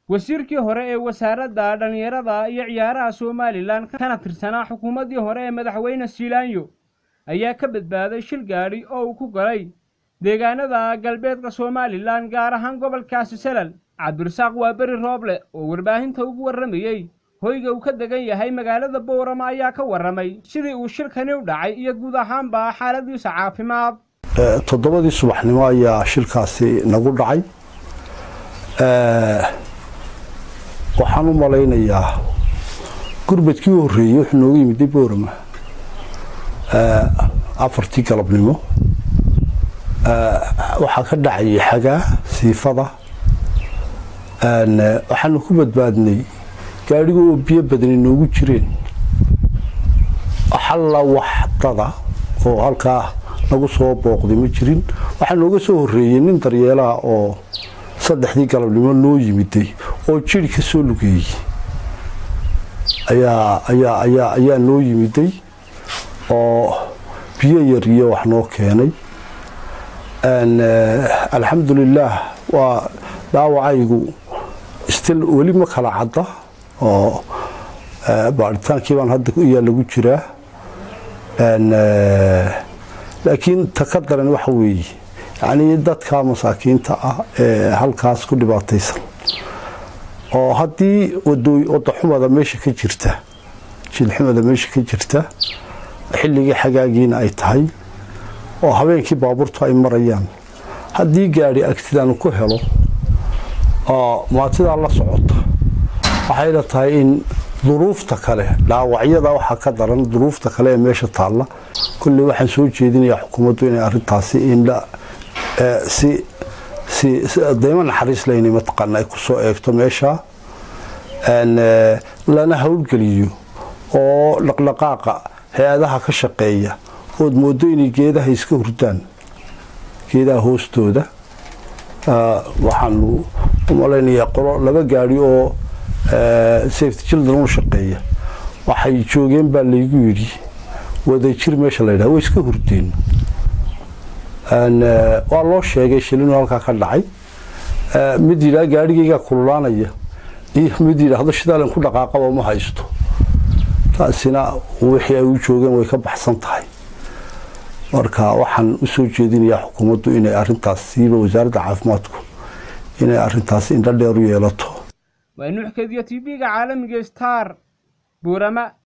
wasiirkii hore ee wasaaradda dhallinyarada iyo ciyaaraha somalilan kana tirsanaa xukuumaddii hore ee madaxweyne siilaanyo ayaa ka badbaaday shil gaadhi oo uu ku galay deegaanada galbeedka somalilan gaar ahaan gobolkaasi salal cabdirasaaq waa beri rooble oo warbaahinta ugu warramayey hoyga uu ka degan yahay magaalada boorama ayaa ka warramay sidii uu shilkani u dhacay iyo guud ahaanba xaaladiisa caafimaad toddobadii subaxnimo ayaa shilkaasi nagu dhacay waxaan u malaynayaa gurbadkii u horreeyey wuxuu nooga yimiday boorama afartii galabnimo waxaa ka dhacayay xagaa siifada waxaanu ku badbaadnay gaadhiga oo biyo badani noogu jireen xalla waxdada oo halkaa nagu soo booqday ma jirin waxaa nooga soo horreeyey nin daryeelaha oo saddexdii galabnimo noo yimiday oo jiri ka soo lugeeyey ayaa ayaa ayaa ayaa noo yimiday oo biyo yar iyo wax noo keenay alxamdulilaah waa dhaawacaygu stil weli ma kala cadda oo baaritaankii baan hadda iyaa lagu jiraa laakiin ta ka daran waxa weeye yacnii dadka masaakiinta ah ee halkaas ku dhibaataysan oo haddii wadaxumada meesha ka jirta jilxumada meesha ka jirta xilligii xagaagiina ay tahay oo habeenkii baabuurtu ay marayaan haddii gaadhi agtidaanu ku helo oo maatidaa la socota waxayna tahay in duruufta kale dhaawacyada waxaa ka daran duruufta kale ee meesha taalla kulley waxaan soo jeedinayaa xukuumaddu inay arintaasi inla si si daymo naxariis leyna mataqaana ay kusoo eegto meesha lana howlgeliyo oo dhaqdhaqaaqa hay-adaha ka shaqeeya ood moodo inay geedaha iska hurdaan geedaha hoostooda waxaanu u malaynayaa qolo laba gaadhi oo safety children u shaqeeya waxay joogeen baa laygu yidhi wadajir meesha la yidhaha way iska hurdeen waa loo sheegay shilinu halkaa ka dhacay mid yidhaha gaadhigaygaa kululaanaya iyo mid yidhaahdo shidaalan ku dhaqaaqaba ma haysto taasina wixii ay u joogeen way ka baxsan tahay marka waxaan u soo jeedinayaa xukuumaddu inay arintaas siiba wasaaradda caafimaadku inay arintaas indho dheer u yeelato waa nuuxkadiyo tv-ga caalamiga star buurama